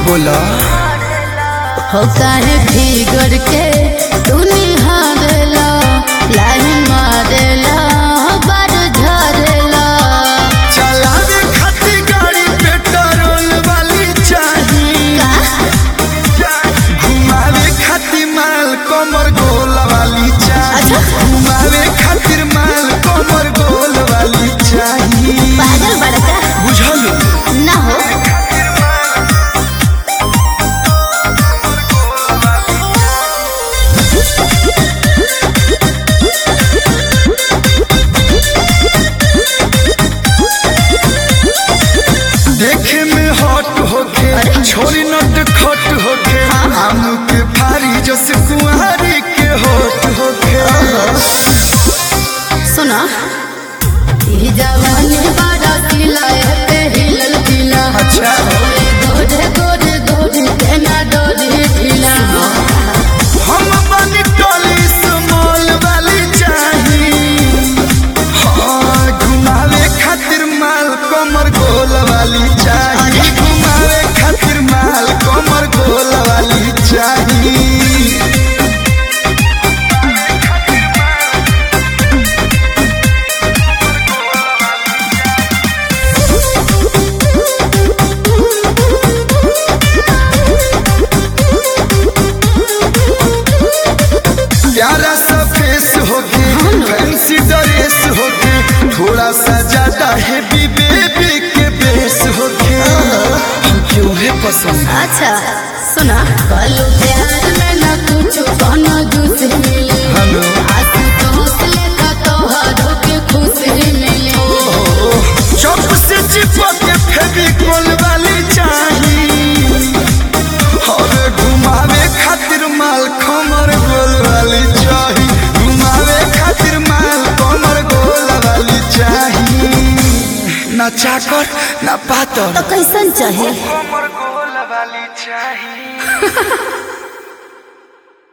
बोला हो काहे फिगर के तू निहारेला लाइन मारेला बार झरेला चलावे खातिर गाड़ी पेट्रोल वाली चाहिए का घुमावे खातिर माल कमर गोल वाली चाहिए अच्छा। घुमावे खातिर माल कमर गोल वाली चाहिए पागल बड़का बुझल ना हो देखे में हॉट होके छोरी नट खट होके आम के फारी जस कुंवारी के होट होके सुना ई जवानी बड़ा किला पे हिलल किला अच्छा। ओए गोरे गोरे गोरे तेना डोरी ढीला हम बनी टोली स्मॉल वाली चाहिए हाँ घुमावे खातिर माल कमर गोल वाली चाहिए घुमावे खातिर माल कमर गोल वाली चाहिए प्यारा सा फेस होके फैंसी ड्रेस होके थोड़ा सा ज्यादा हैवी बेबी के बेस होके क्यों है पसंद अच्छा सुना कलू प्यार में ना कुछ कोनो दूसरी मिले हेलो। आंसू दोस्त लेका तोहरो के खुशी मिले चौक से चिपक के फेविकोल वाली चाहिए और घुमावे खातिर माल कमर गोल वाली चाहिए घुमावे खातिर माल कमर गोल वाली चाहिए ना चाकर ना पातर तो कैसन चाहे कमर गोल वाली चाहिए